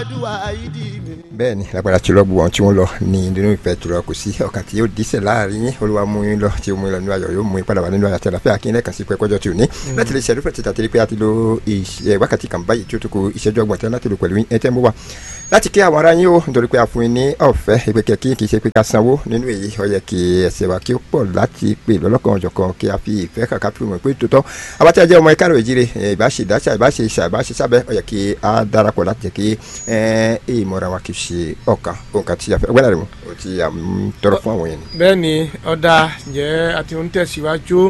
àdúrà ìdí mi. bẹ́ẹ̀ ni lágbára tí lọ́gbù wọn tí wọ́n lọ ní nínú ìfẹ́ tó lọ kò sí ọ̀kan tí yóò dísẹ̀ láàrin yín olúwa mú yín lọ tí ó mú yín lọ nínú ayọ̀ yóò mú yín padà wá nínú ayọ̀ àti àlàáfíà kí n lẹ́ẹ̀kan sí pé kọjọ́ tí ò ní. láti lè ṣẹ́dúfẹ́ títà tẹ́lẹ̀ pé a ti lo ìṣe- wákàtí kan báyìí tí ó tó kó ìṣẹ́jú ọgbọ̀n tẹ́ láti lò pẹ̀lú yín ẹtẹ́ mú wa láti kí àwọn ará yín o nítorí pé a fún yín ní ọ̀fẹ́ ìpè kẹ́kí kì í ṣe pé ká sanwó nínú èyí ó yẹ kí ẹsẹ̀ wa kí ó pọ̀ láti pè lọ́lọ́kan ọ̀jọ̀kan kí a fi ìfẹ́ kàkà fi mọ̀ pé tòótọ́ abatí ajẹ́ ọmọ ìkárò ìjíire ìbáṣe ìdáṣà ìbáṣe ìṣà ìbáṣe sábẹ́ ó yẹ kí a darapọ̀ láti jẹ́ kí ìmọ̀ràn wa kì í ṣe ọ̀kan òǹkà tí a fẹ́ ọgbẹ́ni rẹ̀ mú o ti à ń tọrọ fún àwọn yẹn ni. bẹ́ẹ̀ ni ọ̀dà jẹ́ àti ń tẹ̀síwájú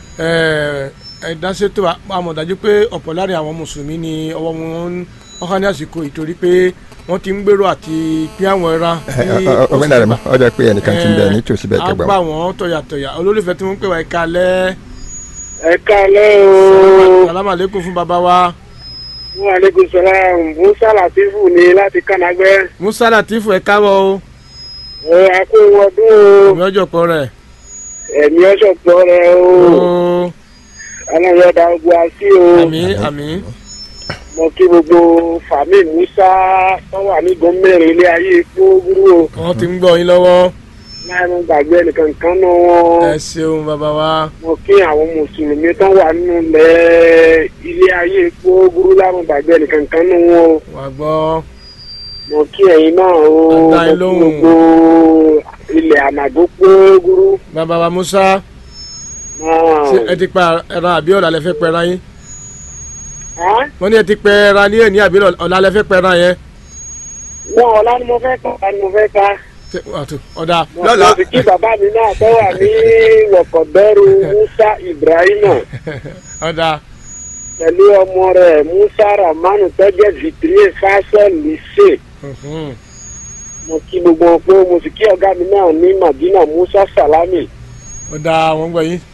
ẹ̀ẹ́dáṣètò àmọ̀dájú pé ọ̀pọ̀ láàrin àwọn mùsùlùmí ni ọwọ́ wọn ọ̀hán ní àsìkò ìtorí pé wọ́n ti ń gbèrò àti pín àwọn ẹran ní ọgbẹ́ni rẹ̀ mú ọjọ́ pé ẹnìkan ti ń bẹ nítòsí bẹ́ẹ̀ á kẹgbà gbà wọ́n tọ̀yàtọ̀yà olólùfẹ́ tí wọ́n ń pè wá ẹ̀ka alẹ́ ẹ káalẹ́ o salamu aleykum fún baba wa wọn aleykum salaam musa latifu ni láti kanagbẹ musa latifu ẹ káwọ́ o ẹ akó ọdún o ìmọ̀ ọjọ́ kan rẹ̀ ẹ̀mí ọ̀ṣọ̀pọ̀ rẹ o o aláyọ̀dá ogun àti o àmì àmì mo kí gbogbo fàmí musa tó wà ní gómìnà ilé ayé gbóògùrú o wọ́n ti ń gbọ́ yín lọ́wọ́ láì mú gbàgbé ẹnìkan kan nù wọn ẹ ṣeun baba wa mo kí àwọn mùsùlùmí tó wà nínú ilẹ̀ ilé ayé gbóògùrú láì mú gbàgbé ẹnìkan kan nù wọn o. wà gbọ́ mo kí ẹ̀yin náà o mo Adá kí yín lóhùn. gbogbo ilẹ̀ ànàgó gbóògùrú baba wa musa náà. ṣé ẹ ti pa ẹran àbí ọ̀la lẹ fẹ́ pẹ ẹran yín Ẹ́? wọ́n ní ẹ ti pẹ ẹran ní èní àbí ọ̀la lẹ fẹ́ pẹ ẹran yẹn wọn ọ̀la ni mo fẹ́ ká ọ̀la ni mo fẹ́ ká. Ṣé- àtò, ọ̀dà mo Lọ́la. mo sì kí bàbá mi náà tó wà ní wọ̀kọ̀dọ́rù musa ibrahima ọ̀dà pẹ̀lú ọmọ rẹ̀ musa ramanu tó jẹ́ vitrier fashion lycée mhm. mo kí gbogbo wọn pé mo sì kí ọ̀gá mi náà ní madina musa salami ọ̀dà wọ́n gbọ́ yín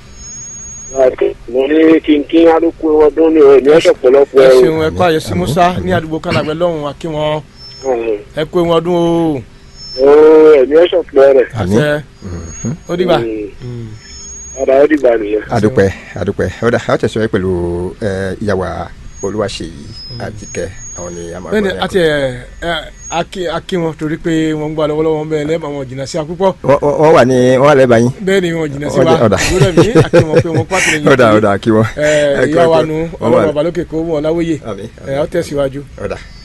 mo ní kínkín arúgbó ọdún ní òní ọ̀sẹ̀ pọ̀lọpọ̀ ẹ ẹ̀ ṣeun ẹ kó àyẹ̀sí musa ní àdúgbò kanagbẹ́ lọ́hùn àkí wọn ẹ kó ewu ọdún o o ẹ̀mí ọ̀sẹ̀ pọ̀ rẹ̀ àmín àṣẹ ó dìgbà ọ̀dà ó dìgbà nìyẹn. adúpẹ́ adúpẹ́ ọ̀dà àwọn tẹ̀síwájú pẹ̀lú ẹ, ìyàwó olúwaṣeyí àtikẹ́ àwọn ni a máa bẹ́ẹ̀ni gbọ́ ní àti ẹ ẹ akí akí wọn torí pé wọ́n ń gbà lọ́wọ́lọ́wọ́ ń bẹ́ẹ̀ lẹ́ẹ̀mọ̀ wọn jìnnà sí akúpọ̀ Wọ́n- wọ́n wọ́n wà ní wọ́n wà lẹ́bàá yín bẹ́ẹ̀ni wọn jìnnà sí Ọ̀dà, wa ọ̀dà. ìwúrẹ́ mi akí wọn pé wọn pàtó lẹ́yìn ọ̀dà ọ̀dà kí wọ́n. ẹ ẹ kí ìyá wọ́n wa pé nu wọ́n wà- ọlọ́run babalókè kó wọn láwòye Àmín, ẹ ọ tẹ̀síwájú. ọ̀dà